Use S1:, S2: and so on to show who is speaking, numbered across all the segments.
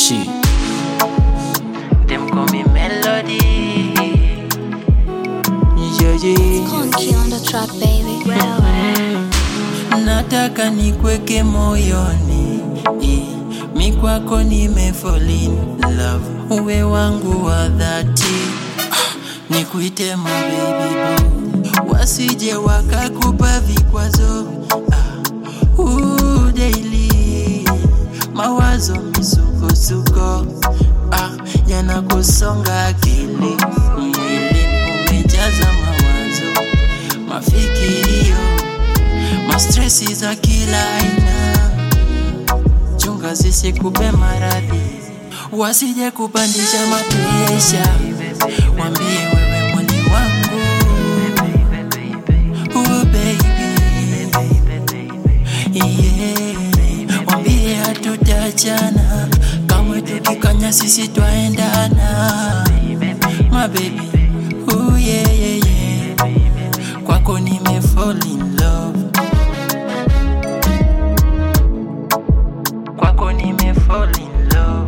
S1: Shit.
S2: Them call me Melody. Yeah, yeah.
S3: Conky on the track, baby.
S2: Nataka nikweke moyoni eh, mi kwako nime fall in love, uwe wangu wa dhati ah, nikuite my baby boy, wasije wakakupa vikwazo ah, ooh, daily mawazo misukosuko ah, yanakusonga akili mwili umejaza mawazo mafikirio mastresi za kila aina, chunga zisikupe maradhi, wasije kupandisha mapresha, wambie wewe mwali wangu oh baby, yeah. wambie hatutachana kamwe, tukikanya sisi twaendana, my baby, oh yeah, yeah, yeah. kwako nime fall in love kwako nime fall in love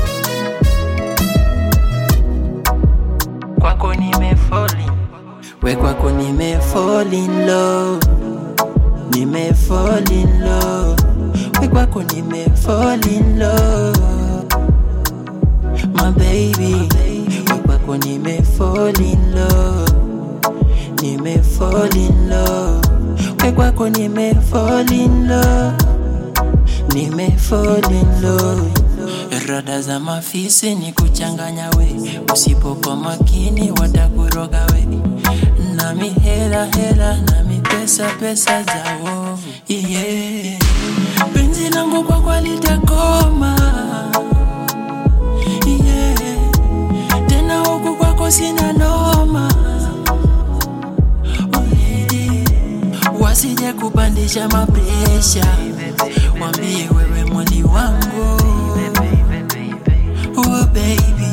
S2: kwako nime fall in we kwako nime fall in love nime fall in love we kwako nime fall in love my baby we kwako nime fall in love nime fall in love we kwako nime fall in love nime fall in love rada za mafisi ni kuchanganya we usipokuwa makini watakuroga we nami hela hela nami pesa pesa zao yeah. penzi langu kwa kwalitakoma yeah. tena huku kwako sina noma Already. wasije kupandisha mapresha wambie wewe mwali wangu oh baby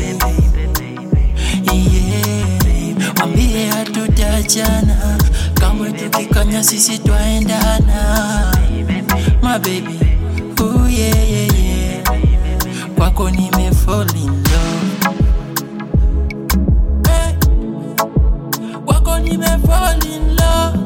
S2: yeah. wambie hatutachana kamwe tukikanya sisi twaendana my baby oh yeah, yeah, yeah. kwako nime fall in love hey. kwako nime fall in love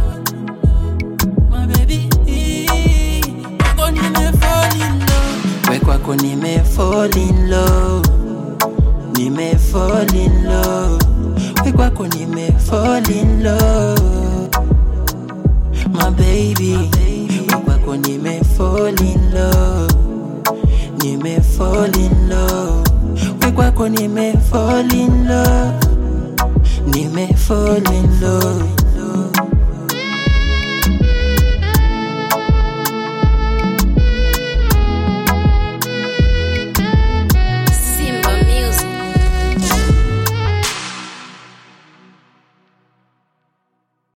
S2: my baby kwako nime fall in love we kwako nime fall in love nime fall in love we kwako nime fall in love my baby we kwako nime fall in love nime fall in love we kwako nime fall in love nime fall in love